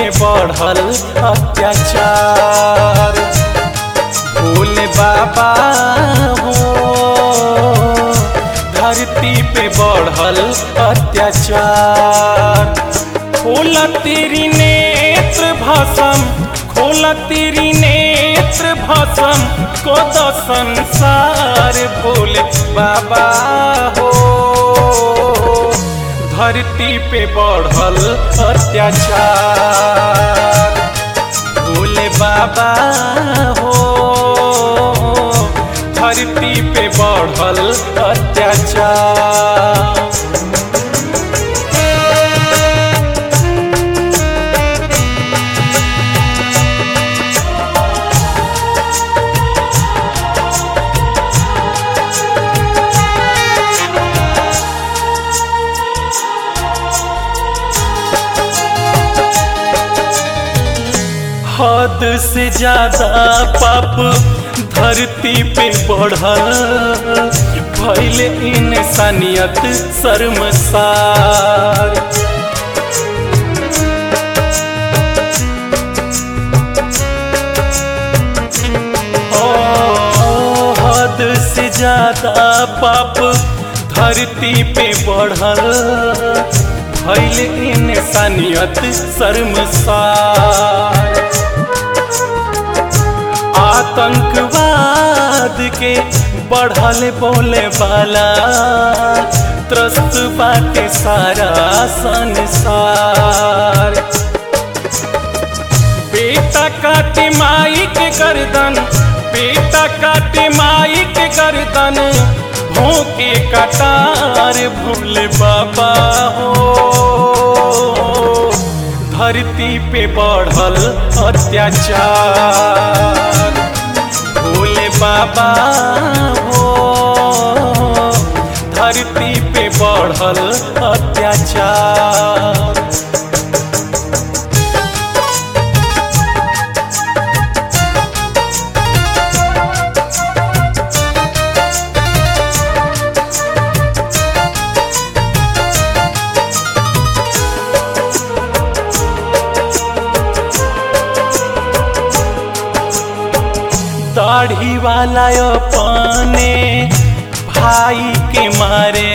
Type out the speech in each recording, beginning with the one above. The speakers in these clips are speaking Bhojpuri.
पे बढ़ल अत्याचार भोले बाबा हो धरती पे बढ़ल अत्याचार खोला तेरी नेत्र भसम खोला तेरी नेत्र भसम को तो संसार भोले बाबा हो धरती पे बढ़ल अत्याचार भोले बाबा हो धरती पे बढ़ल अत्याचार हद से ज्यादा पाप धरती पे बढ़ल भैल इंसानियत शर्मसार ओ, हद से ज्यादा पाप धरती पे बढ़ल भैल इंसानियत शर्मसार आतंकवाद के बढ़ल बोले वाला त्रस्त बाटे सारा संसार बेटा काटे माई के गर्दन बेटा काटे माई के गर्दन भोंके कटार भोले बाबा हो धरती पे बढ़ल अत्याचार भोले बाबा हो धरती पे बढ़ल अत्याचार दाढ़ी वाला अपने भाई के मारे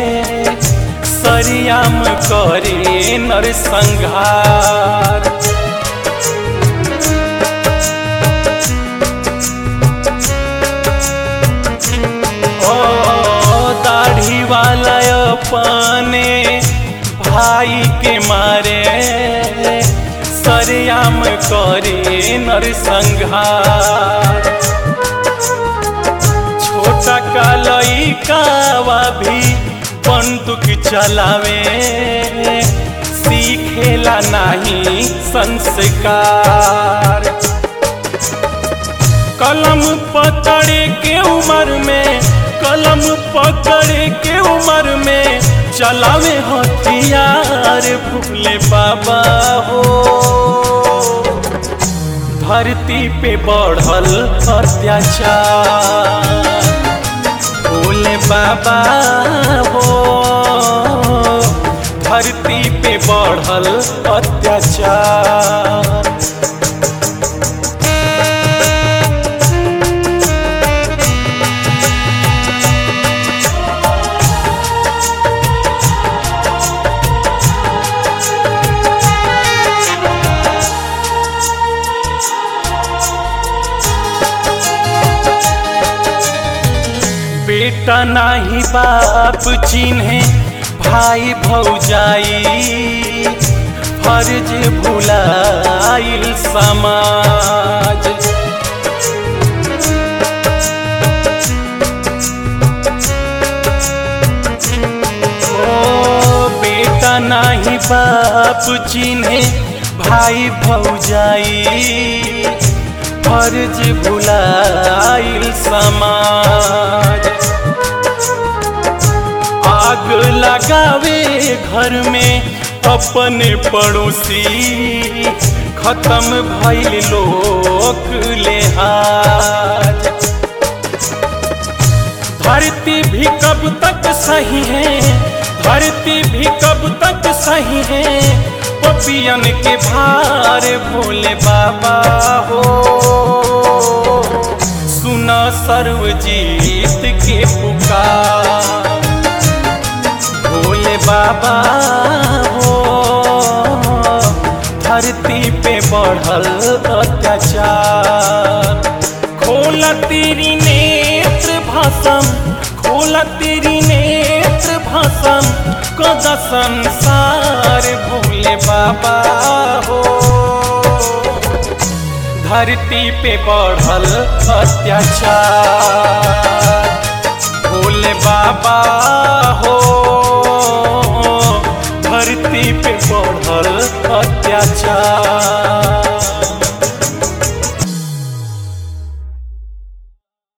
सरियाम करे नरसंहार ओ दाढ़ी वाला अपने भाई के मारे सरियाम करे नरसंहार छोटा कालई कावा भी बंदूक चलावे सीखेला नहीं संस्कार कलम पकड़े के उम्र में कलम पकड़े के उम्र में चलावे हथियार भूले बाबा हो धरती पे बढ़ल अत्याचार भोले बाबा हो धरती पे बढ़ल अत्याचार बेटा नाही बाप चिन्हे भाई भौजाई फर्ज भुलाइल समाज ओ बेटा नाही बाप चिन्हे भाई भौजाई फर्ज भुलाइल समाज आग लगावे घर में अपने पड़ोसी खत्म भइल लोक लेहाज धरती भी कब तक सही है धरती भी कब तक सही है पपियन के भार भोले बाबा हो सुना सर्वजीत के पुकार भोले बाबा हो धरती पे बढ़ल अत्याचार खोला तेरी नेत्र भाषम खोला तेरी नेत्र भाषम कद संसार भोले बाबा हो धरती पे बढ़ल अत्याचार भोले बाबा हो धरती पे बढ़ल अत्याचार